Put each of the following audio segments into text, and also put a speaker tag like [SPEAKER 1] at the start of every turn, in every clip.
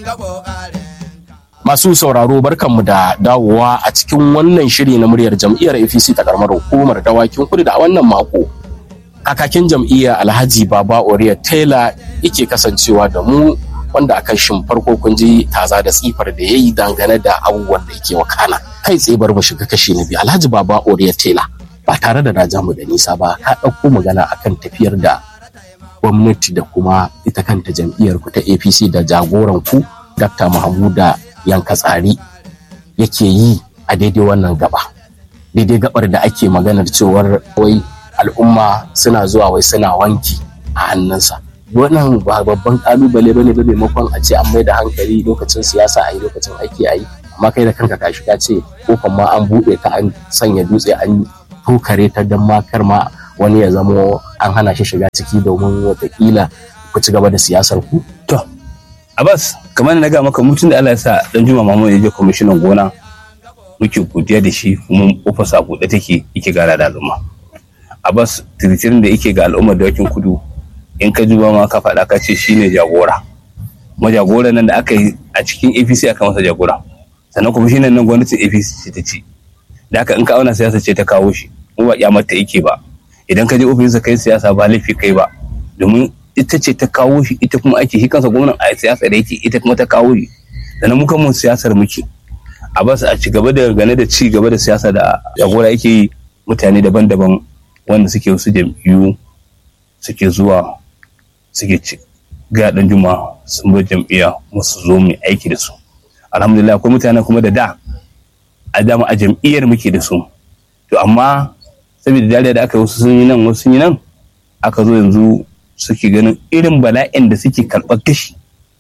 [SPEAKER 1] Masu sauraro barkanmu da dawowa a cikin wannan shiri na muryar jam'iyyar APC ta karamar hukumar dawakin kudu da a wannan mako. Kakakin jam'iyyar Alhaji Baba Oriya Taylor yake kasancewa da mu wanda akan shin farko kun ji taza da tsifar da ya yi dangane da abubuwan da yake wakana. Kai tsaye bar mu shiga kashi na biyu Alhaji Baba Oriya Taylor ba tare da na ja mu da nisa ba ka ɗauko magana akan tafiyar da gwamnati da kuma ita kanta jam'iyyar ku ta APC da jagoran ku Dr. Mahmuda yanka tsari yake yi a daidai wannan gaba daidai gabar da ake maganar cewar wai al'umma suna zuwa wai suna wanki a hannunsa wannan ba babban kalubale bane ba maimakon a ce an mai da hankali lokacin siyasa a yi lokacin aiki a yi amma kai da kanka ka shiga ce kofan ma an buɗe ta an sanya dutse an tokare ta don makar ma wani ya zamo an hana shi shiga ciki domin watakila ku ci gaba da siyasar ku
[SPEAKER 2] To, Abbas, kamar na ga maka mutum da Allah ya sa dan Juma Mamu ya je kwamishinan gona muke godiya da shi kuma ofisa buɗe take yake gara da al'umma. Abbas, tiritirin da yake ga al'ummar dawakin kudu in ka juba ma ka faɗa ka ce shine jagora. Kuma jagora nan da aka yi a cikin APC aka masa jagora. Sannan kwamishinan nan gwamnatin APC ce ta ci. Da haka in ka auna siyasa ce ta kawo shi. Mu ba kyamata yake ba. Idan ka je ofisinsa kai siyasa ba laifi kai ba. Domin ita ce ta kawo shi ita kuma ake shi kansa gwamnan a siyasa da yake ita kuma ta kawo shi sannan muka mun siyasar muke a bas a ci gaba da gane da ci gaba da siyasa da jagora yake yi mutane daban-daban wanda suke wasu jam'iyyu suke zuwa suke ci ga dan juma sun bar jam'iyya musu zo mu aiki da su alhamdulillah akwai mutane kuma da da a dama a jam'iyyar muke da su to amma saboda dariya da aka yi wasu sun yi nan wasu sun yi nan aka zo yanzu suke ganin irin bala'in da suke karɓar gashi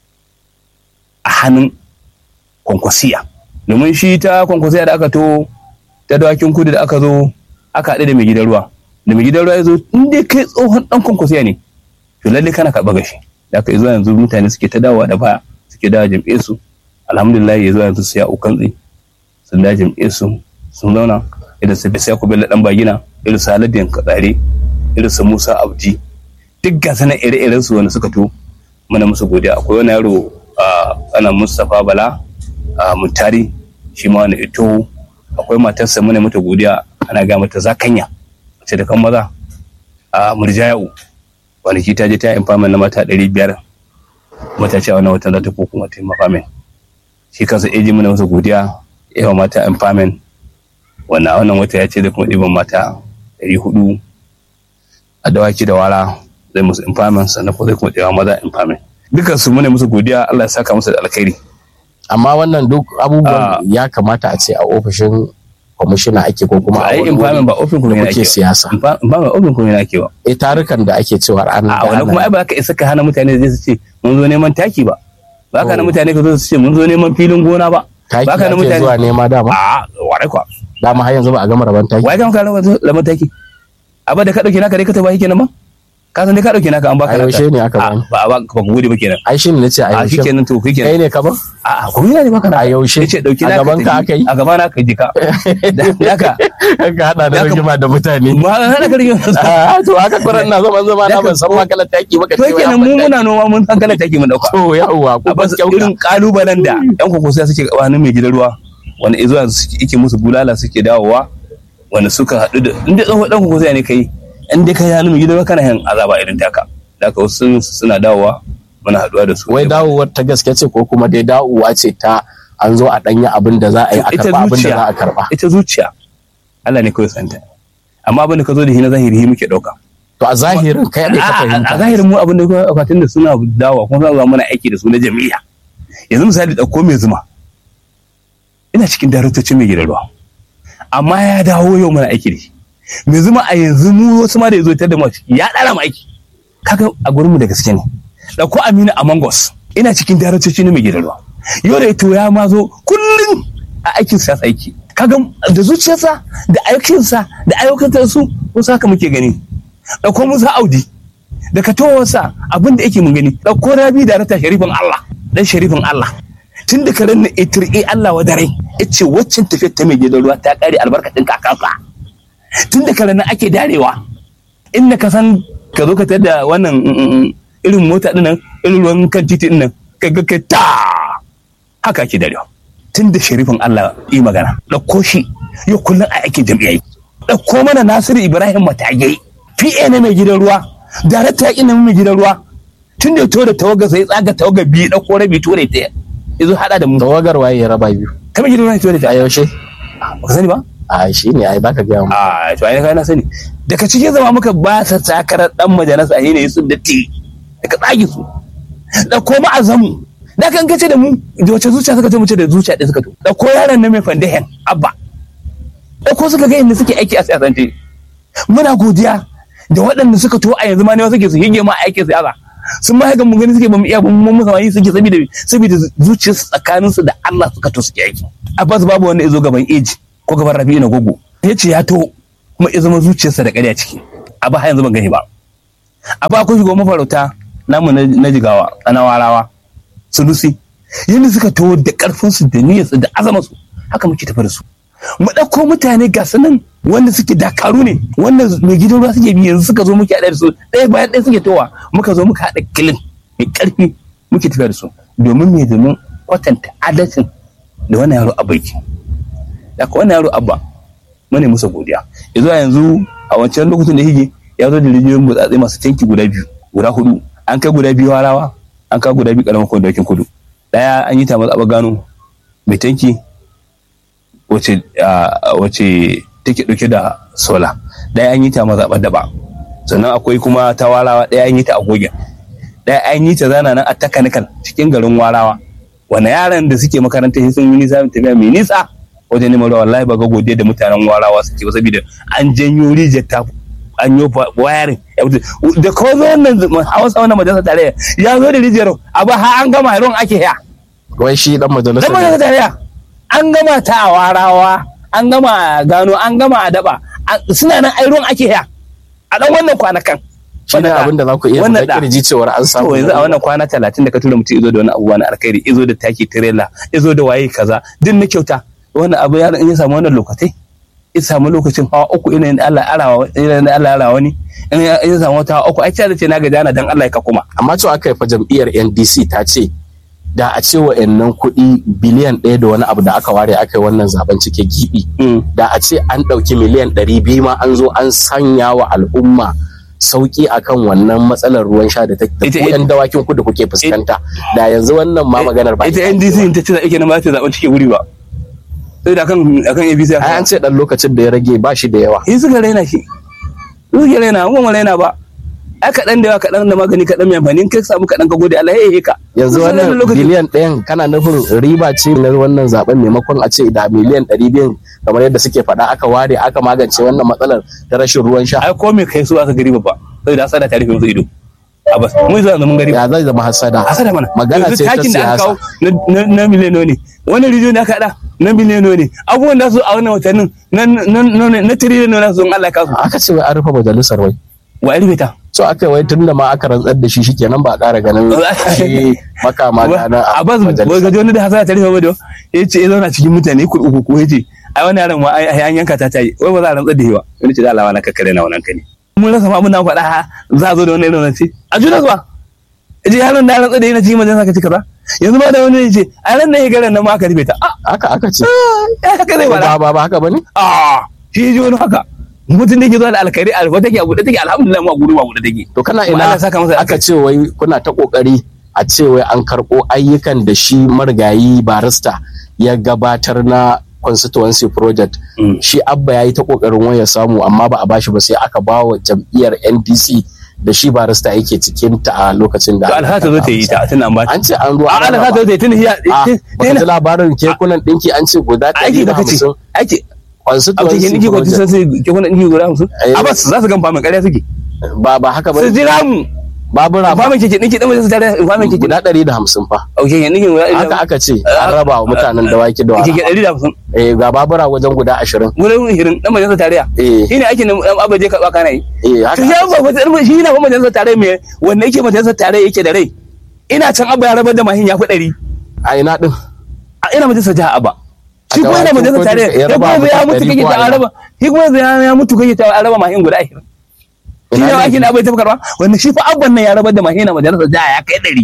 [SPEAKER 2] a hannun kwankwasiya domin shi ta kwankwasiya da aka to ta dawakin kudu da aka zo aka haɗu da mai gidan ruwa da mai gidan ruwa ya zo in dai kai tsohon ɗan kwankwasiya ne to lalle kana karɓar gashi da aka zuwa yanzu mutane suke ta dawowa da baya suke dawa jam'iyyar su alhamdulillah ya zuwa yanzu su ya ukantsi sun da jam'iyyar su sun zauna irin su bisa ku bello ɗan bagina irin su haladiyan katsare irin su musa abdi duk gasa na ire-iren su wanda suka to mana musu godiya akwai wani yaro ana Mustapha Bala a Muntari shi ma wani ito akwai matarsa muna mata godiya ana ga mata zakanya ce da kan maza a Murjayau kwanaki ta je ta yi infamin na mata ɗari biyar mata ce a wannan watan za ta ko kuma ta yi mafamin shi kansa eji muna masa godiya yawa mata infamin wannan wannan wata ya ce da kuma ɗiban mata ɗari hudu a dawaki da wara zai musu impairment sannan ko zai kuma tsayawa maza impairment dukan su mune musu godiya Allah ya saka musu da alkhairi
[SPEAKER 1] amma wannan duk abubuwan ya kamata a ce a ofishin kwamishina ake ko kuma a
[SPEAKER 2] ai
[SPEAKER 1] wani
[SPEAKER 2] impairment ba ofin kuma
[SPEAKER 1] da
[SPEAKER 2] yana
[SPEAKER 1] kuke
[SPEAKER 2] ake
[SPEAKER 1] siyasa
[SPEAKER 2] impairment ofin kuma yana ake ba
[SPEAKER 1] eh tarukan da ake cewa an
[SPEAKER 2] a wani kuma ai ba ka isa ka hana mutane zai su ce mun zo neman taki ba ba ka hana
[SPEAKER 1] Oh.
[SPEAKER 2] mutane ka zo su ce mun zo neman filin gona ba
[SPEAKER 1] taki
[SPEAKER 2] ba ka hana
[SPEAKER 1] ake
[SPEAKER 2] mutane
[SPEAKER 1] zuwa nema dama
[SPEAKER 2] a warai kwa
[SPEAKER 1] dama har yanzu ba a gama rabon taki
[SPEAKER 2] wai kan ka lamar taki abin da ka dauke naka dai ka tafi kenan ba ka san dai ka dauke naka an baka
[SPEAKER 1] a yaushe ne aka
[SPEAKER 2] A,
[SPEAKER 1] bani
[SPEAKER 2] ba ba ba ku gode ba kenan
[SPEAKER 1] ai shi ne nace a
[SPEAKER 2] a
[SPEAKER 1] yaushe
[SPEAKER 2] shikenan to
[SPEAKER 1] kai
[SPEAKER 2] shikenan
[SPEAKER 1] ne ka ba
[SPEAKER 2] a a kuma yana ne baka
[SPEAKER 1] a yaushe
[SPEAKER 2] yace dauki
[SPEAKER 1] a
[SPEAKER 2] naka
[SPEAKER 1] gaban ka
[SPEAKER 2] tafi.
[SPEAKER 1] aka yi
[SPEAKER 2] a gaban ka jika da haka
[SPEAKER 1] ka hada da
[SPEAKER 2] Ya kam-
[SPEAKER 1] rigima da mutane
[SPEAKER 2] ma hana ka rige
[SPEAKER 1] Ah, to haka kuran na zaman zama na ban san makalar taki ba ka
[SPEAKER 2] to
[SPEAKER 1] ce wai
[SPEAKER 2] kenan
[SPEAKER 1] an
[SPEAKER 2] mu
[SPEAKER 1] ban
[SPEAKER 2] muna noma mun san kala take mun dauka
[SPEAKER 1] taki. to yawwa ko
[SPEAKER 2] a
[SPEAKER 1] ban
[SPEAKER 2] bas
[SPEAKER 1] kyauta
[SPEAKER 2] irin kalubalen da yan kokosa suke gabanin mai gidan ruwa wanda izo yanzu suke yake musu bulala suke dawowa wanda suka haɗu da inda tsohon dan kokosa ne kai in dai kai hannu mai gidan ruwa kana yin azaba irin taka da haka wasu sun- suna dawowa muna haɗuwa da su
[SPEAKER 1] wai dawowar ta gaske ce ko kuma dai dawowa ce ta an zo a ɗanya abin da za a yi a
[SPEAKER 2] ita
[SPEAKER 1] karɓa abin da
[SPEAKER 2] zuciya
[SPEAKER 1] za a karɓa
[SPEAKER 2] ita zuciya Allah ne kawai santa amma abin da ka zo da shi na zahiri shi muke ɗauka
[SPEAKER 1] to a zahirin kai ne ka
[SPEAKER 2] a
[SPEAKER 1] fahimta
[SPEAKER 2] zahirin mu abin da kuma akwatin da suna dawa kuma suna zuwa mana aiki da su na jami'a yanzu misali ɗauko mai zuma ina cikin daraktocin mai gidan ruwa amma ya dawo yau mana aiki da shi mai zuma a yanzu mu wasu ma da ya zo ta da mu a ciki, ya ɗara mu aiki kaga a gurin mu da gaske ne ɗauko Aminu a Mangos ina cikin daraktocin mai gidan ruwa yau da to ya ma zo kullum a aikin sa aiki kaga da zuciyarsa da aikinsa da ayyukan su wasu haka muke gani ɗauko Musa Audi da katowarsa abin da yake mun gani ɗauko Rabi da rata sharifin Allah dan sharifin Allah tun da karen na itir'i Allah wa dare yace waccan tafiyar ta mai gidan ruwa ta kare albarkacin kakansa tun da karen nan ake darewa inda ka san ka zo ka tada wannan mm, mm, mm, irin mota din nan irin ruwan kan titi din nan ka ga ka ta haka ake darewa tun da sharifin Allah yi magana ɗauko shi ya kullum a aikin jam'iyyai ɗauko mana Nasiru Ibrahim Matagai PA na mai gidan ruwa darakta yaƙi na mai gidan ruwa tun da ya to da tawaga sai tsaga tawaga biyu ɗauko rabi ture ta ya zo haɗa da mu
[SPEAKER 1] tawagar waye ya raba biyu
[SPEAKER 2] kamar gidan ruwa ture ta
[SPEAKER 1] a yaushe
[SPEAKER 2] ba ka sani ba
[SPEAKER 1] a shi ne ai baka gaya mu
[SPEAKER 2] a to ai kai na sani daga cikin zama muka ba sa takarar dan majalisa ne ne su datti daga tsagi su da koma azamu da kan kace da mu da wace zuciya suka ce mu ce da zuciya ɗaya suka to da ko yaran nan mai fandehen abba da ko suka ga inda suke aiki a siyasance muna godiya da waɗanda suka to a yanzu ma ne suke su hige ma aikin siyasa sun ma haka mu gani suke ba mu iya ba mu musa yi suke saboda saboda zuciyarsu tsakaninsu da Allah suka to suke aiki abbas babu wanda ya zo gaban eji ko gaban rabi'u na gogo ya ce ya to kuma ya zama zuciyarsa da ƙarya ciki a ba yanzu ban gani ba a ba kun shigo mafarauta namu na jigawa na warawa sunusi yadda suka to da ƙarfinsu da niyyarsu da azamarsu haka muke tafi da su mu ɗauko mutane ga su nan wanda suke dakaru ne wanda mai gidan ruwa suke bi yanzu suka zo muke haɗa da su ɗaya bayan ɗaya suke towa muka zo muka haɗa kilin mai ƙarfi muke tafiya da su domin me domin kwatanta adalcin da wannan yaro a baiki da ka wannan yaro abba mune musa godiya yanzu a yanzu a wancan lokacin da hige ya zo da rijiyoyin butsatse masu tanki guda biyu guda hudu an kai guda biyu harawa an kai guda biyu karamar kwandakin kudu daya an yi ta matsaba gano mai tanki wace wace take dauke da sola daya an yi ta mazaɓar daba sannan akwai kuma ta warawa daya an yi ta agogen daya an yi ta zana nan a takanikal cikin garin warawa wani yaran da suke makaranta sun yi nisa tafiya mai nisa wajen neman ruwa wallahi ba ga godiya da mutanen warawa suke ba saboda an janyo rijiyar ta an yi wayarin da ko zo wannan hausa wannan majalisar tarayya ya zo da rijiyar a ba har an gama ruwan ake ya
[SPEAKER 1] wai shi dan majalisa
[SPEAKER 2] dan majalisar tarayya an gama ta a warawa an gama gano an gama a daba suna nan ai ruwan ake ya a dan wannan kwanakan
[SPEAKER 1] shi ne abin da za ku iya
[SPEAKER 2] wannan
[SPEAKER 1] da kirji cewar an samu
[SPEAKER 2] to yanzu a wannan kwana talatin da ka tura mutum izo da wani abubuwa na alkhairi izo da taki tirela izo da waye kaza duk na kyauta wannan abu yaron in ya samu wannan lokacin ya samu lokacin hawa uku ina yin Allah arawa ina Allah arawa ni in ya samu wata hawa uku ai ce ce na ga jana dan Allah ya ka kuma
[SPEAKER 1] amma cewa aka yi fa jam'iyyar NDC ta ce da a ce wa'annan kuɗi biliyan ɗaya da wani abu da aka ware aka yi wannan zaben cike gibi da a ce an ɗauki miliyan ɗari biyu ma an zo an sanya wa al'umma sauki akan wannan matsalar ruwan sha da ta yan dawakin kudu kuke fuskanta da yanzu wannan ma maganar ba
[SPEAKER 2] ita NDC ta ce ake na ba ta zaben cike wuri ba sai da akan akan ABC
[SPEAKER 1] ai an ce dan lokacin da ya rage ba shi da yawa
[SPEAKER 2] in suka raina shi suka raina mu mu raina ba ai kaɗan da yawa kaɗan da magani kaɗan mai amfani kai samu kaɗan ka gode Allah ya ka
[SPEAKER 1] yanzu wannan biliyan ɗayan kana nufin riba ce na wannan zaben maimakon a ce da miliyan ɗari biyan kamar yadda suke faɗa aka ware aka magance wannan matsalar ta rashin ruwan sha
[SPEAKER 2] ai ko me kai su aka gari ba sai da asada ta rufe musu ido a bas mun zuwa mun gari
[SPEAKER 1] ya zai zama hasada
[SPEAKER 2] hasada mana
[SPEAKER 1] magana ce ta
[SPEAKER 2] takin da aka
[SPEAKER 1] siyasa
[SPEAKER 2] kawo na miliyano ne wani rijiyo da aka haɗa na miliyano ne abubuwan da su a wannan watannin na tiriliyan na su Allah ya kasu
[SPEAKER 1] aka ce wai an rufe majalisar wai
[SPEAKER 2] wa rufe ta
[SPEAKER 1] so aka wai tun da ma aka rantsar da shi shikenan ba a ƙara ganin shi makama da na
[SPEAKER 2] a bas wai gaji wani da hasada ta rufe ba da ya ce ya zauna cikin mutane ku uku ko ya ce ai wani yaron ma ai an yanka ta tayi wai ba za a rantsar da shi ba wani ce da Allah na kakkare na wannan kane mun rasa ma muna faɗa za a zo da wani irin rance a juna zuwa je yaron da rantsar da yana cikin majalisa ka ci kaza yanzu ma da wani ya ce a ran nan ya garan nan ma aka rufe ta
[SPEAKER 1] haka aka ce
[SPEAKER 2] haka zai
[SPEAKER 1] ba
[SPEAKER 2] faɗa
[SPEAKER 1] ba ba haka bane
[SPEAKER 2] a shi ji wani haka mutum da ke zuwa da alkhairi alfa take a buɗe take alhamdulillah mu a gudu ba buɗe take
[SPEAKER 1] to kana
[SPEAKER 2] Kuma
[SPEAKER 1] ina
[SPEAKER 2] Allah saka masa
[SPEAKER 1] aka ce wai kuna ta kokari a ce wai an karɓo ayyukan da shi marigayi barista ya gabatar na constituency project
[SPEAKER 2] Mm.
[SPEAKER 1] shi abba ya yi ta kokarin waya samu amma ba a bashi ba sai aka ba wa jam'iyyar ndc da shi barista yake cikin ta a lokacin da
[SPEAKER 2] to alha ta zo ta yi ta tun an ba ta
[SPEAKER 1] an ce an ruwa
[SPEAKER 2] a alha ta zo ta yi tun hiya
[SPEAKER 1] a baka ji labarin kekunan ɗinki an ce guda
[SPEAKER 2] aiki
[SPEAKER 1] ɗari da
[SPEAKER 2] da kace
[SPEAKER 1] hamsin
[SPEAKER 2] aiki a
[SPEAKER 1] constituency
[SPEAKER 2] cikin ɗiki ko
[SPEAKER 1] project
[SPEAKER 2] sun sai ke kuna ɗiki guda hamsin
[SPEAKER 1] Eh.
[SPEAKER 2] a bas za su gan famin ƙarya suke
[SPEAKER 1] ba ba haka ba
[SPEAKER 2] su jira mu
[SPEAKER 1] babura ba
[SPEAKER 2] famin keke ɗinki ɗin majalisa tare famin keke
[SPEAKER 1] guda ɗari da hamsin fa
[SPEAKER 2] a keke ɗinki guda ɗari
[SPEAKER 1] haka aka ce an raba wa mutanen dawaki da
[SPEAKER 2] keke
[SPEAKER 1] wara
[SPEAKER 2] ɗari da hamsin
[SPEAKER 1] eh ga babura wajen guda ashirin
[SPEAKER 2] guda hirin ɗan majalisa tarayya
[SPEAKER 1] eh
[SPEAKER 2] shi ne aikin da ɗan abaje karɓa kana yi
[SPEAKER 1] eh
[SPEAKER 2] to
[SPEAKER 1] haka
[SPEAKER 2] ya ba wata shi na fa majalisar tarayya mai wanda yake majalisar tarayya yake da rai ina can abba ya rabar da mahin ya fi ɗari
[SPEAKER 1] a ina din
[SPEAKER 2] a ina majalisar jiha abba shi kuma yana
[SPEAKER 1] dawakin
[SPEAKER 2] majalisar
[SPEAKER 1] kudu
[SPEAKER 2] tarayya
[SPEAKER 1] ya
[SPEAKER 2] ya
[SPEAKER 1] raba
[SPEAKER 2] kuma ya
[SPEAKER 1] mutum
[SPEAKER 2] mutu
[SPEAKER 1] ɗari
[SPEAKER 2] kake
[SPEAKER 1] ko a
[SPEAKER 2] ta
[SPEAKER 1] ina?
[SPEAKER 2] araba shi kuma ya ya mutu kake ta araba mahin guda ashirin shi
[SPEAKER 1] Ina
[SPEAKER 2] ne
[SPEAKER 1] ne?
[SPEAKER 2] aikin da abai tafi karba wanda shi fa abban nan ya rabar da mahin na majalisar jiha ya kai ɗari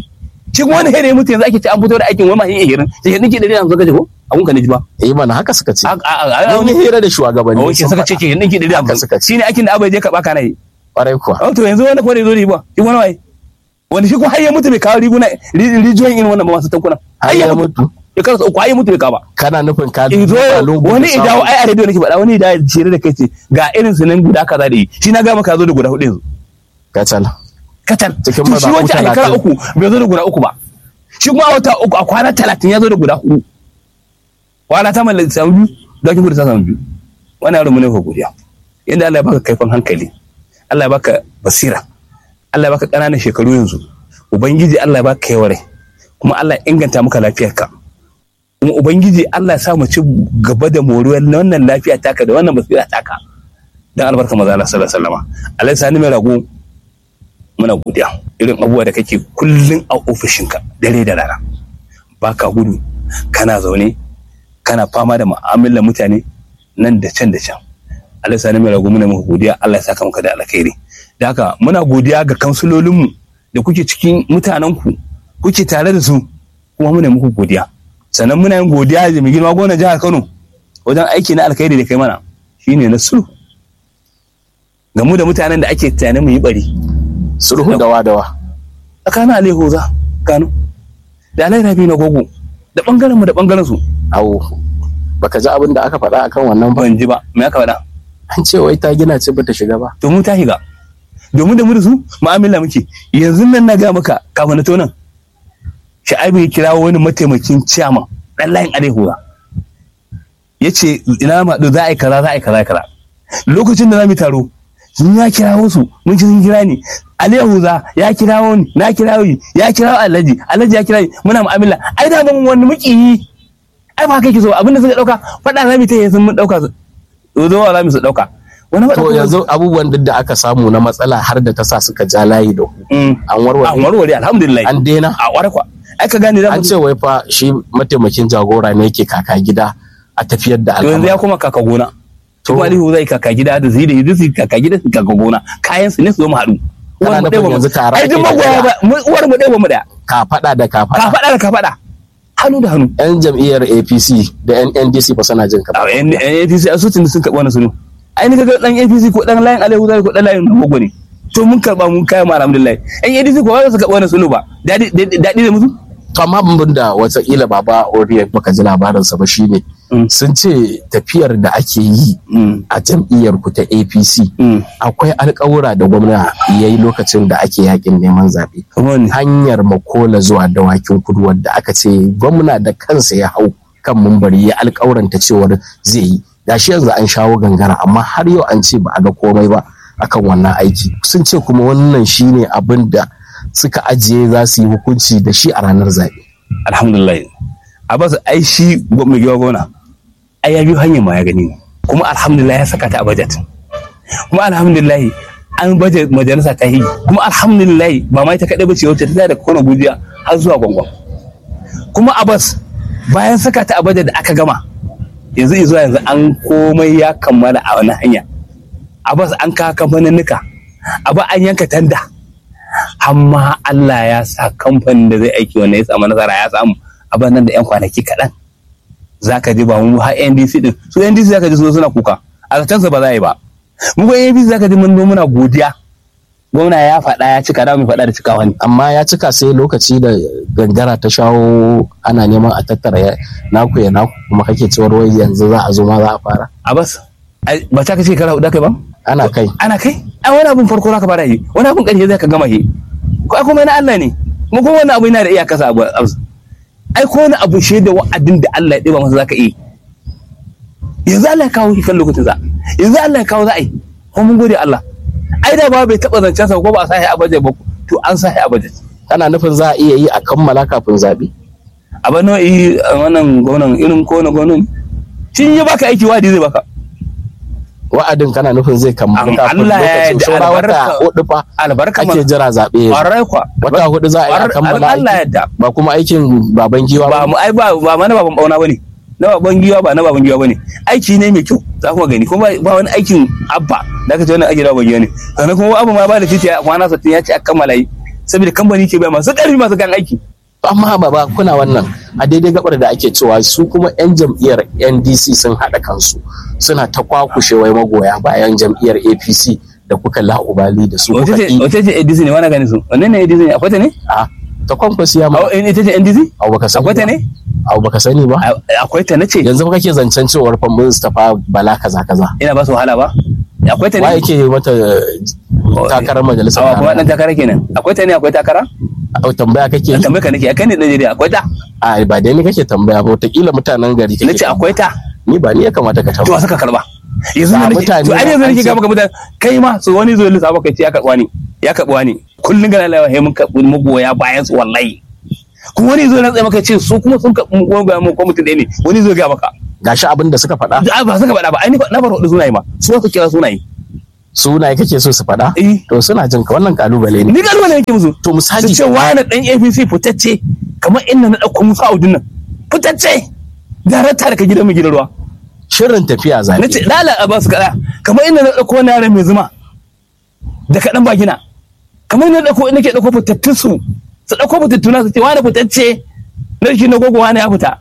[SPEAKER 2] shi kuma wani here mutu yanzu ake ce an fito da aikin wani mahin ihirin sai yanzu ke ɗari hamsin kaje ko abun ka ne ji ba
[SPEAKER 1] eh mana haka suka ce
[SPEAKER 2] a a a
[SPEAKER 1] mun yi hira da shugabanni
[SPEAKER 2] Oke
[SPEAKER 1] sun
[SPEAKER 2] suka ce
[SPEAKER 1] faɗa.
[SPEAKER 2] ke yanzu ke ɗari
[SPEAKER 1] Haka
[SPEAKER 2] hamsin
[SPEAKER 1] suka ce
[SPEAKER 2] shi ne aikin da abai je ka baka na yi
[SPEAKER 1] kwarai kuwa
[SPEAKER 2] Oh, to yanzu wani kwarai zo da yi ba shi wani waye wani shi kuma har ya mutu bai kawo riguna ri- rijiyoyin irin wannan ba masu tankuna
[SPEAKER 1] har ya mutu
[SPEAKER 2] ya karasa uku har ya mutu bai kawo ba
[SPEAKER 1] kana nufin ka
[SPEAKER 2] in zo
[SPEAKER 1] duba lungu da
[SPEAKER 2] wani
[SPEAKER 1] saƙo.
[SPEAKER 2] idawo ai a rediyo nake faɗa wani idawo shirye da kai ce ga irin su nan guda kaza da yi shi na ga maka zo da guda hudu yanzu
[SPEAKER 1] kacal
[SPEAKER 2] katal
[SPEAKER 1] Cikin
[SPEAKER 2] to shi
[SPEAKER 1] mazaɓu
[SPEAKER 2] wancan a shekara
[SPEAKER 1] talatin.
[SPEAKER 2] uku bai zo da guda uku ba shi kuma a wata uku a kwana talatin ya zo da guda hudu kwana ta mallaki samu biyu dokin gudu ta samu biyu wani yaro mu ne ko godiya yadda Allah ya baka kaifin hankali Allah ya baka basira Allah ya baka ƙananan shekaru yanzu ubangiji Allah ya baka yaware kuma Allah ya inganta maka lafiyarka kuma ubangiji Allah ya sa mu ci gaba da moriyar wannan lafiya taka da wannan basira taka dan albarka maza Allah sallallahu alaihi wasallam Allah ya sani mai rago muna godiya irin abubuwa da kake kullum a ofishinka dare da rana baka gudu kana zaune kana fama da mu'amalar mutane nan da can da can Allah ya sani mai rago muna muku godiya Allah ya saka maka da alkhairi da haka muna godiya ga kansulolinmu da kuke cikin mutanenku kuke tare da su kuma muna muku godiya sannan muna yin godiya da mai girma gwamnan jihar Kano wajen aiki na alkhairi da kai mana shine na sulhu ga mu da mutanen da ake tunanin mu yi bari
[SPEAKER 1] sulhu dawa dawa
[SPEAKER 2] tsakanin Aliyu za Kano da Alai Rabi na Gogo da bangaren mu da bangaren su
[SPEAKER 1] awo baka ji abin da aka faɗa akan wannan ba
[SPEAKER 2] ban ji ba me aka faɗa
[SPEAKER 1] an ce wai ta gina ce bata shiga ba
[SPEAKER 2] to mu ta shiga domin da mu da su mu'amala muke yanzu nan na ga maka kafin na tonan Sha'ibu ya kirawo wani mataimakin ciyaman dan layin Aliyu ya ce ina ma za a yi kaza za a yi kaza kaza lokacin da za mu yi taro sun ya kirawo su mun ci sun kira ni Aliyu za ya kirawo ni na kirawo ni ya kirawo Alhaji Alhaji ya kira ni muna mu'amala ai da ban wani muki yi ai ba kai ki so abinda suka dauka fada za mu ta yi sun mun dauka su zo wa za mu su dauka wani faɗa
[SPEAKER 1] to
[SPEAKER 2] kuma-
[SPEAKER 1] yanzu abubuwan duk da aka samu na matsala har da ta sa suka ja layi da ku
[SPEAKER 2] Mm.
[SPEAKER 1] an
[SPEAKER 2] a
[SPEAKER 1] warware
[SPEAKER 2] warware alhamdulillah
[SPEAKER 1] an daina
[SPEAKER 2] a ware kwa ai ka gane da
[SPEAKER 1] an ce wai fa shi mataimakin jagora ne yake kaka gida a tafiyar da
[SPEAKER 2] to yanzu
[SPEAKER 1] al'amari
[SPEAKER 2] ya kuma kaka gona
[SPEAKER 1] To.
[SPEAKER 2] kuma Alihu zai kaka gida da zai da yanzu su kaka gida su kaka gona kayan su ne su zo mu haɗu
[SPEAKER 1] Kana
[SPEAKER 2] Uwar mu
[SPEAKER 1] nufin
[SPEAKER 2] ɗaya ba mu-
[SPEAKER 1] yanzu tare
[SPEAKER 2] ai duk
[SPEAKER 1] ake da
[SPEAKER 2] magoya
[SPEAKER 1] ɗaya.
[SPEAKER 2] ba mu- uwar mu ɗaya ba mu ɗaya
[SPEAKER 1] ka faɗa da ka
[SPEAKER 2] ka
[SPEAKER 1] faɗa
[SPEAKER 2] faɗa da ka faɗa hannu da hannu
[SPEAKER 1] yan jam'iyyar apc da yan ndc ba suna jin ka
[SPEAKER 2] a yan yan APC a sutin sun karɓa wani sunu ai ni kaga dan APC ko dan layin Alihu zai ko dan layin Gogo ne to mun karɓa mun kai mu alhamdulillah yan APC ko ba su karɓa wani sunu ba daɗi daɗi da musu
[SPEAKER 1] to amma abin da watakila baba oriya baka ji labarinsa ba shine
[SPEAKER 2] Mm.
[SPEAKER 1] sun ce tafiyar da ake yi
[SPEAKER 2] Mm.
[SPEAKER 1] a jam'iyyar ku ta apc
[SPEAKER 2] Mm.
[SPEAKER 1] akwai alkawura da gwamna ya yi lokacin da ake yakin neman zaɓe
[SPEAKER 2] kamar ne
[SPEAKER 1] hanyar makola zuwa dawakin kudu wadda aka ce gwamna da kansa ya hau kan mumbari ya alkawuranta cewar zai yi gashi yanzu an shawo gangara amma har yau an ce ba a ga komai ba akan wannan aiki sun ce kuma wannan shine abin da suka ajiye za su yi hukunci da shi a ranar zaɓe
[SPEAKER 2] alhamdulillah a basu ai shi mai giwa gona ai ya biyo hanyar ma ya gani kuma alhamdulillah ya saka ta a budget kuma alhamdulillah an budget majalisa ta yi kuma alhamdulillah ba ma ita kaɗai ba ce wacce ta da kona gujiya har zuwa gwangwan kuma abbas bayan saka ta a budget da aka gama yanzu zuwa yanzu an komai ya kammala a wani hanya abbas an kawo kamfaninnika abu an yanka tanda amma Allah ya sa kamfanin da zai aiki wanda ya samu nasara ya samu abin nan da yan kwanaki kaɗan za ka ji ba mu har NDC din su NDC za ka ji su suna kuka a zatansa ba za a yi ba mu ko NDC za ka ji mun zo muna godiya gwamna ya faɗa ya cika da mu faɗa da cikawa ne
[SPEAKER 1] amma ya cika sai lokaci da gangara ta shawo ana neman a tattara ya- naku ya naku kuma kake cewar wai yanzu za a zo ma za a fara
[SPEAKER 2] a bas ai, ba ta kace kara hudu kai ba
[SPEAKER 1] ana kai
[SPEAKER 2] ana kai ai wani abun farko zaka fara yi wani abun ƙarshe zai ka gama yi ko ai kuma na Allah ne kuma kuma wani abu yana da iyaka sa abu abu. ai ko wani abu shi da wa'adin da Allah ya ɗiba masa zaka yi yanzu Allah ya kawo shi kan lokacin sa yanzu Allah ya kawo za a yi kuma mun gode Allah ai da ba bai taɓa zancen sa ko ba a sa shi a bajet ba to an sa shi a bajet
[SPEAKER 1] kana nufin za a iya yi a kammala kafin zaɓe
[SPEAKER 2] a ba nau'i a wannan gwamnan irin ko na gwamnan shi ya baka aiki wadi zai baka
[SPEAKER 1] wa'adin kana nufin zai kammala
[SPEAKER 2] An-
[SPEAKER 1] kafin
[SPEAKER 2] Allah ya
[SPEAKER 1] lokacin
[SPEAKER 2] yarda
[SPEAKER 1] saura wata
[SPEAKER 2] albarka-
[SPEAKER 1] hudu fa
[SPEAKER 2] albarka
[SPEAKER 1] ake jira zaɓe ya zo.
[SPEAKER 2] ƙwarai kwa
[SPEAKER 1] wata hudu za a yi a
[SPEAKER 2] Ƙwarar-
[SPEAKER 1] kammala
[SPEAKER 2] Allah ya
[SPEAKER 1] aiki
[SPEAKER 2] yarda
[SPEAKER 1] ba kuma aikin baban giwa
[SPEAKER 2] ba
[SPEAKER 1] ba
[SPEAKER 2] mu ai ba ba ma na baban bauna bane na baban giwa ba na baban giwa bane aiki ne mai kyau za kuma gani kuma ba wani aikin abba da aka ce wannan aiki na baban giwa ne sannan kuma abu ma ba da titi a kwana sattin ya ce a kammala yi saboda kamfani ke bai masu ƙarfi masu kan aiki
[SPEAKER 1] amma ba ba kuna wannan a daidai gabar da ake cewa su kuma 'yan jam'iyyar ndc sun haɗa kansu suna ta kwakushe wai magoya bayan jam'iyyar apc da kuka la'ubali da su
[SPEAKER 2] wace
[SPEAKER 1] kuka
[SPEAKER 2] ce
[SPEAKER 1] ƙi
[SPEAKER 2] wace ce ADC ne wani gani su wannan ne ADC ne akwai ta ne
[SPEAKER 1] a ta kwankwasi ya ma
[SPEAKER 2] A- ita ce NDC
[SPEAKER 1] abu baka sani
[SPEAKER 2] akwai ta
[SPEAKER 1] ba
[SPEAKER 2] ne
[SPEAKER 1] abu baka sani ba
[SPEAKER 2] A- akwai ta nace
[SPEAKER 1] yanzu fa kake zancen cewar fa Mustapha Bala kaza kaza
[SPEAKER 2] ina ba su wahala ba akwai ta
[SPEAKER 1] wa
[SPEAKER 2] ne
[SPEAKER 1] yake mata takarar majalisar
[SPEAKER 2] awa kuma dan
[SPEAKER 1] tarayya
[SPEAKER 2] takara kenan akwai ta ne akwai takara
[SPEAKER 1] Au, tambaya kake
[SPEAKER 2] na
[SPEAKER 1] yi
[SPEAKER 2] tambaye ka nake akai ne Najeriya akwai ta
[SPEAKER 1] a ba dai ni kake tambaya ba wataƙila mutanen gari kake
[SPEAKER 2] nace akwai ta
[SPEAKER 1] ni ba ni ya kamata ka
[SPEAKER 2] to
[SPEAKER 1] tambaya
[SPEAKER 2] suka karba yanzu
[SPEAKER 1] Ga
[SPEAKER 2] ne nake
[SPEAKER 1] mutane
[SPEAKER 2] to ai
[SPEAKER 1] da
[SPEAKER 2] yanzu
[SPEAKER 1] an
[SPEAKER 2] nake
[SPEAKER 1] ce-
[SPEAKER 2] ga maka mutane kai ma su wani zo lissafa kai ce ya karba ni ya karba ni kullun gana lawa he mun karbi magoya bayan su wallahi kuma wani zo na tsaye maka ce su kuma sun karbi magoya mu ko mutum ɗaya ne wani zo ga maka
[SPEAKER 1] gashi abin da suka faɗa
[SPEAKER 2] da ba suka faɗa ba ai ni na bar hudu sunaye ma su suka kira sunaye
[SPEAKER 1] sunaye kake so su faɗa
[SPEAKER 2] eh
[SPEAKER 1] to suna jin ka wannan kalubale ne
[SPEAKER 2] ni galma ne yake musu
[SPEAKER 1] to
[SPEAKER 2] su
[SPEAKER 1] misali
[SPEAKER 2] ce wani dan APC fitacce kamar inda na ɗauko musu audun nan fitacce darakta daga gidan mai gidan ruwa
[SPEAKER 1] shirin tafiya
[SPEAKER 2] na
[SPEAKER 1] zaɓe
[SPEAKER 2] ce lala a basu kaɗa kamar inda na ɗauko wani yaran mai zuma da kaɗan ba gina kamar inda na ɗauko inda ke ɗauko fitattun su su ɗauko fitattuna su ce wani fitacce na shi na gogo wani ya fita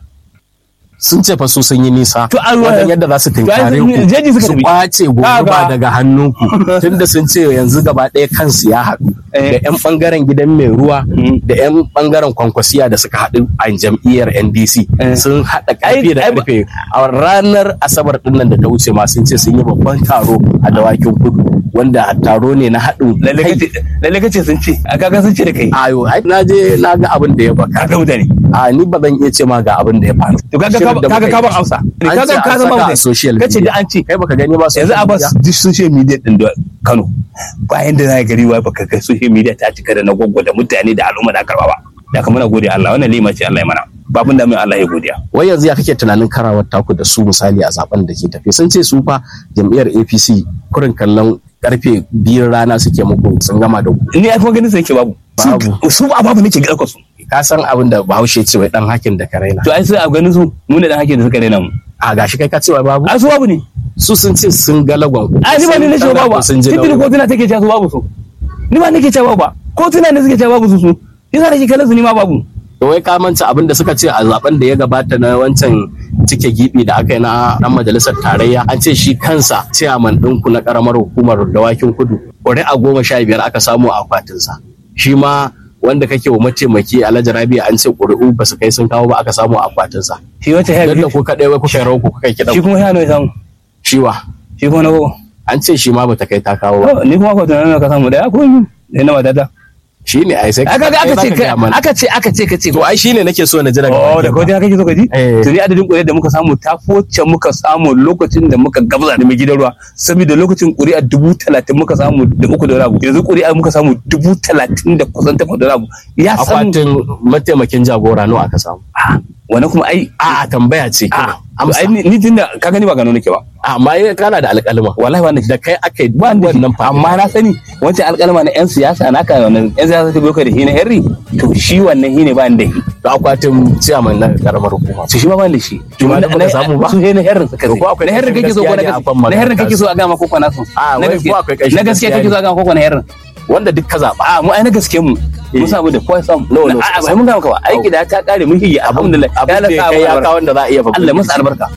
[SPEAKER 1] sun ce fa su sun yi nisa
[SPEAKER 2] To, an-
[SPEAKER 1] wajen yadda za su tinkare
[SPEAKER 2] To, ai, jeji
[SPEAKER 1] ku
[SPEAKER 2] suka
[SPEAKER 1] su
[SPEAKER 2] tafi.
[SPEAKER 1] kwace gurba
[SPEAKER 2] Kaga.
[SPEAKER 1] daga hannunku tunda sun ce yanzu gaba ɗaya kansu ya haɗu
[SPEAKER 2] Eh.
[SPEAKER 1] da 'yan ɓangaren gidan mai ruwa
[SPEAKER 2] Mm.
[SPEAKER 1] da 'yan ɓangaren kwankwasiya da suka haɗu a jam'iyyar ndc
[SPEAKER 2] Eh.
[SPEAKER 1] sun haɗa
[SPEAKER 2] Ai-
[SPEAKER 1] ƙarfe da
[SPEAKER 2] ai ba-
[SPEAKER 1] ƙarfe a ranar asabar ɗin nan da ta wuce ma sun ce sun yi babban taro a dawakin kudu wanda taro ne na haɗin
[SPEAKER 2] lalle
[SPEAKER 1] kai
[SPEAKER 2] kace lalle kace sun ce a kaga sun ce da kai
[SPEAKER 1] ayo ai na je na ga abin da ya baka
[SPEAKER 2] kaga mutane
[SPEAKER 1] a ni ba zan iya ce ma ga abin da ya faru
[SPEAKER 2] to kaga
[SPEAKER 1] Shirin da
[SPEAKER 2] kaga
[SPEAKER 1] muka
[SPEAKER 2] ka
[SPEAKER 1] yi.
[SPEAKER 2] ban amsa
[SPEAKER 1] An
[SPEAKER 2] kaga
[SPEAKER 1] ce
[SPEAKER 2] ka
[SPEAKER 1] an
[SPEAKER 2] zama
[SPEAKER 1] saka a
[SPEAKER 2] mutane
[SPEAKER 1] social
[SPEAKER 2] kace
[SPEAKER 1] media.
[SPEAKER 2] da an ce
[SPEAKER 1] kai baka gani ba
[SPEAKER 2] yanzu a bas duk social media din da Kano bayan da zai gari wai baka kai social media ta cika da na gwaggwa da mutane da al'umma da karba ba da kamar gode Allah wannan lima ce Allah ya mana babun da mai Allah ya godiya
[SPEAKER 1] wai yanzu ya kake tunanin karawar taku da su misali a zaben da ke tafi sun ce su fa jam'iyyar apc kurin kallon karfe biyar rana suke muku sun gama da ku
[SPEAKER 2] ni ai kuma ganin sai yake babu
[SPEAKER 1] Babu.
[SPEAKER 2] su a babu nake ga su
[SPEAKER 1] ka san abin da bahaushe ce wai dan hakin da ka raina
[SPEAKER 2] to ai sai a ganin su mu ne dan hake da suka rena mu
[SPEAKER 1] a gashi kai ka ce wai babu
[SPEAKER 2] a su babu ne
[SPEAKER 1] su sun ce sun ga lagon ku
[SPEAKER 2] a ni ba ni na ce
[SPEAKER 1] Sun
[SPEAKER 2] babu ba
[SPEAKER 1] sun ji
[SPEAKER 2] titiri
[SPEAKER 1] nauyi.
[SPEAKER 2] kotuna take cewa su babu su ni ba nake cewa babu ba kotuna ne suke cewa babu su su yasa nake kallon su ni ma babu
[SPEAKER 1] da wai ka manta abin da suka ce a zaben da ya gabata na wancan cike gibi da aka yi na dan majalisar tarayya an ce shi kansa ciyaman ɗinku na karamar hukumar dawakin kudu ƙuri'a goma sha biyar aka samu a akwatinsa shi ma wanda kake wa mataimaki alhaji rabi an ce ƙuri'u ba su kai sun kawo ba aka samu a akwatinsa
[SPEAKER 2] shi wata ya
[SPEAKER 1] yadda ku kaɗai wai kuka yi rawa ku kuka yi
[SPEAKER 2] shi
[SPEAKER 1] kiɗan
[SPEAKER 2] kuma ya nawa ya samu
[SPEAKER 1] shiwa
[SPEAKER 2] shi kuma na gogo
[SPEAKER 1] an ce shi ma bata kai ta kawo ba
[SPEAKER 2] Oh, ni kuma kwatana na ka samu daya ko biyu da na matata
[SPEAKER 1] shi ne ai sai
[SPEAKER 2] aka ga aka
[SPEAKER 1] kai
[SPEAKER 2] ce
[SPEAKER 1] zaka gaya mana.
[SPEAKER 2] aka ce aka ce ka ce
[SPEAKER 1] to ai shi ne nake so na ji daga
[SPEAKER 2] Oh, da
[SPEAKER 1] bakin ka.
[SPEAKER 2] kawai kake so ka ji?
[SPEAKER 1] Eh.
[SPEAKER 2] To ni adadin ƙuri'ar da muka samu ta wacce muka samu lokacin da muka gabza da mai gidan ruwa. Saboda lokacin ƙuri'ar dubu talatin muka samu da uku da rabu. Yanzu ƙuri'ar muka samu dubu talatin da kusan takwas da rabu. Ya samu.
[SPEAKER 1] akwatin mataimakin jagora nawa aka samu
[SPEAKER 2] Wani kuma ai.
[SPEAKER 1] a'a tambaya ce
[SPEAKER 2] A,
[SPEAKER 1] kawai.
[SPEAKER 2] ai ni ni tunda ka gani ba gano nake ba.
[SPEAKER 1] amma ya kana da alƙalma
[SPEAKER 2] Wallahi ba nake.
[SPEAKER 1] da kai aka yi
[SPEAKER 2] Ba ni
[SPEAKER 1] wannan
[SPEAKER 2] wannan amma na sani wancan alƙalma na 'yan siyasa na ka wannan 'yan siyasa ta boka da shi na Henry to shi wannan shi ne ba ni da shi.
[SPEAKER 1] da akwatin ciyaman na karamar hukuma
[SPEAKER 2] su shi ma ban da shi
[SPEAKER 1] Shi ma da baka samu ba?
[SPEAKER 2] su ne na herrin suka
[SPEAKER 1] To ko akwai
[SPEAKER 2] na herrin kake so ko na
[SPEAKER 1] gaskiya ne a kan
[SPEAKER 2] gaske na herrin
[SPEAKER 1] maganar
[SPEAKER 2] kake so a gama koko na so
[SPEAKER 1] A,
[SPEAKER 2] na
[SPEAKER 1] wai
[SPEAKER 2] gaske
[SPEAKER 1] ko akwai ƙarshen
[SPEAKER 2] na gaske
[SPEAKER 1] gaskiya
[SPEAKER 2] kake
[SPEAKER 1] ne.
[SPEAKER 2] so a gama koko na herrin
[SPEAKER 1] wanda duk ka zaɓa
[SPEAKER 2] a mu ai na gaske mu mun samu da kowa samu
[SPEAKER 1] No, no,
[SPEAKER 2] a
[SPEAKER 1] suka
[SPEAKER 2] ba mun gama ka ba aiki da ta kare mun hiyi alhamdulillah
[SPEAKER 1] abin da ya kai ya kawo wanda za a iya
[SPEAKER 2] Allah masa albarka